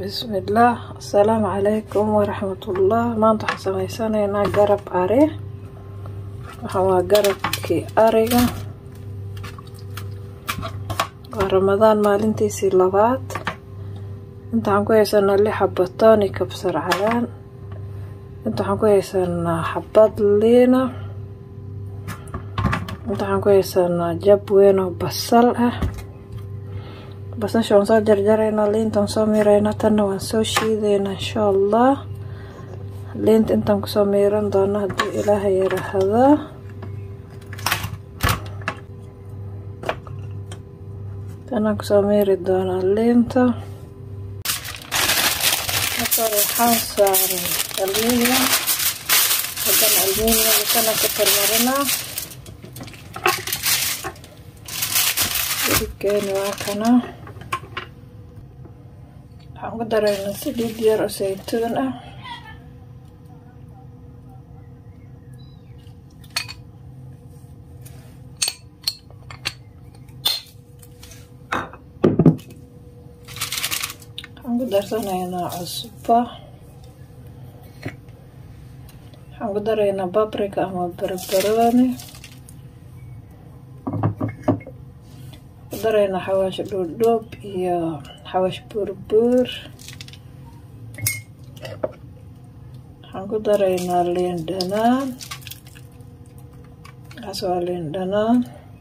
bismillaah asalaamu calaykum waraxmatullah maanta waxaan sameysanaynaa garab ari waxaan waa garabkii ariga waa ramadaan maalintiisii labaad inta waxaan ku haysanaa lix xaba tooni kabsar calaan inta waxaan ku haysanaa xabad liina inta waxaan ku haysanaa jab weyn oo basal ah basasha waan soo jarjaraynaa liinta waan soo miiraynaa tanna waan soo shiidaynaa insha allah liinta intaan kusoo miiran doono haddii ilaaha yiraahdo tanaan kusoo miiri doonaa liinta marka waxaan saaray alminium haddana alminium kana ku tarmarinaa hilibkeeni waa kana waxaan ku daraynaa saliid yar oo saytuun ah waxaan ku darsanaynaa cusbo waxaan ku daraynaa babrika ama barbarooni ku daraynaa xawaash dhuudhuub iyo xawaash buurbuur waxaan ku daraynaa liin dhanaan kaas waa liin dhanaan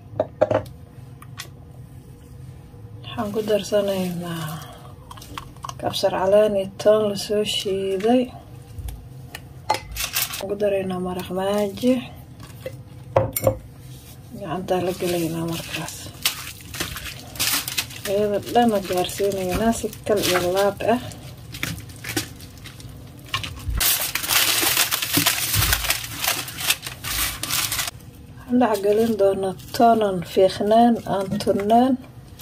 waxaan ku darsanaynaa kabsar calaan iyo toon lasoo shiiday waxaan ku daraynaa maraq maaji gacantaa la gelaynaa markaas iyada dhana gaarsiinaynaa si kal iyo laab ah waxaan dhex gelin doonaa toonan fiiqnaan aan turnaan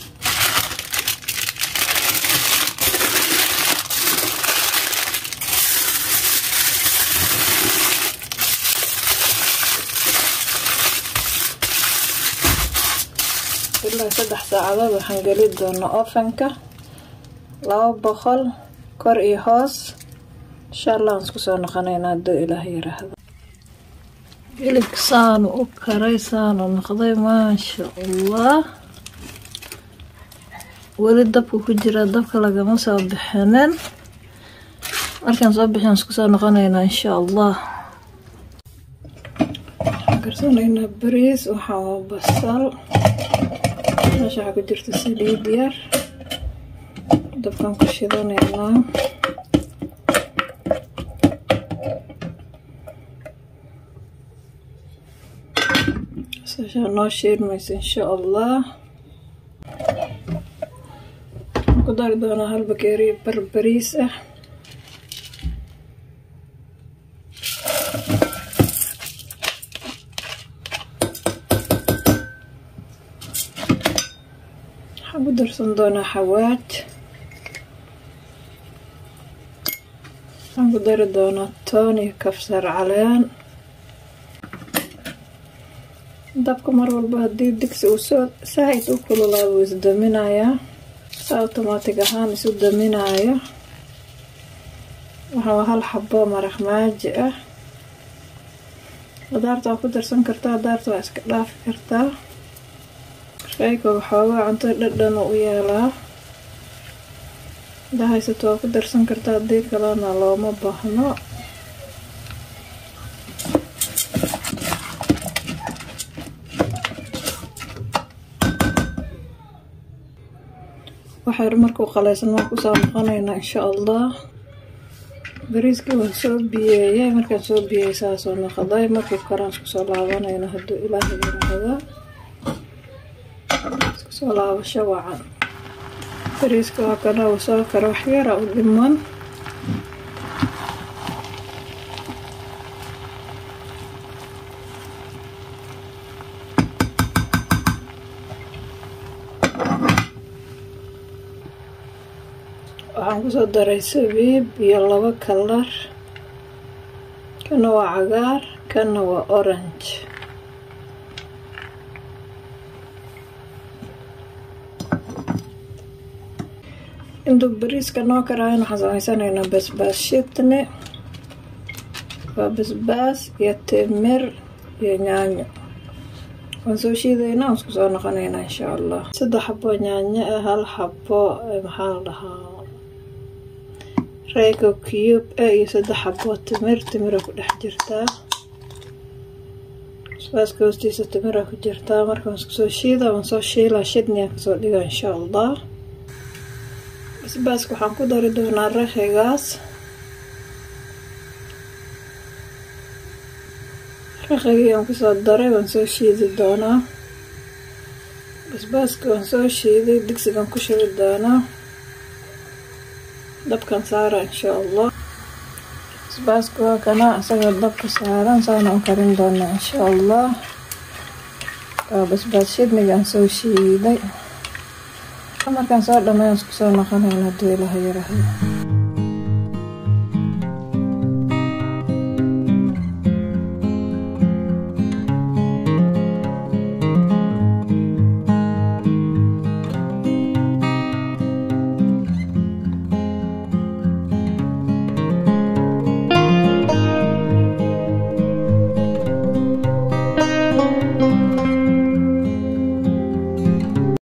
ilaa saddex saacadood waxaan geli doonaa ofanka laba boqol kor iyo hoos insha allah aan isku soo noqonaynaa hadduu ilaah yiraahdo hilibka saanu u karay saanu noqday maasha allah weli dabka ku jira dabka lagama soo bixinin markaan soo bixin isku soo noqonaynaa insha allah waxaan karsanaynaa bariis waxaa waa basal meesha waxaa ku jirta saliid yar dabkaan ku shidanaynaa basashaa noo shiidmaysa insha allah waxaan ku dari doonaa hal bakeeri barbariis ah waxaan ku darsan doonaa xawaaj waxaan ku dari doonaa toon iyo kabsar caleen dabka mar walba haddii digsi uu soo saaid u kululaado wuu isdaminayaa sa automaatig ahaan isu daminaayo waxaa hal xabo maraq maaji ah qudaarta waa ku darsan kartaa qudaarta waa iska dhaafi kartaa shayga waxoogaa cunto dhadhan u yeelaa hadaa haysato waa ku darsan kartaa haddii kalena looma baahno waxayr markuu qalaysan waan kusoo noqonaynaa insha allah bariiskii waan soo biyeeyay markaan soo biyeeyay saasoo noqday markii koraan iskusoo laabanayno hadduu ilaaha yiraahdo iskusoo laabasho wacan bariiska waa kana uu soo karo wax yara u dhiman waxaan kusoo daray sabiib iyo labo kalar kana waa cagaar kana waa orange intuu bariiska noo karaayan waxaan samaysaneynaa basbaas shidne waa basbaas iyo timir iyo yaanyo waan soo shiidaynaa waan isku soo noqonaynaa insha allah saddex xabo yaanyo ah hal xabo maxaa la dhahaa reygo cube ah iyo saddex xabo timir timira ku dhex jirtaa basbaaska hoostiisa timira ku jirtaa marka waan isku soo shiida waan soo shiilaa shidniyaan kasoo dhiga insha allah basbaaska waxaan ku dari doonaa raxigaas raqigii aan kusoo daray waan soo shiidi doonaa basbaaska waan soo shiiday digsigan ku shubi doonaa dabkan saara insha allah basbaaska waa kana isagoo dabka saaran saana u karin doonaa insha allah waa basbaas shidnigaan soo shiiday markaan soo dhammeyn isku soo noqonayn hadduu ilaha yaraahdo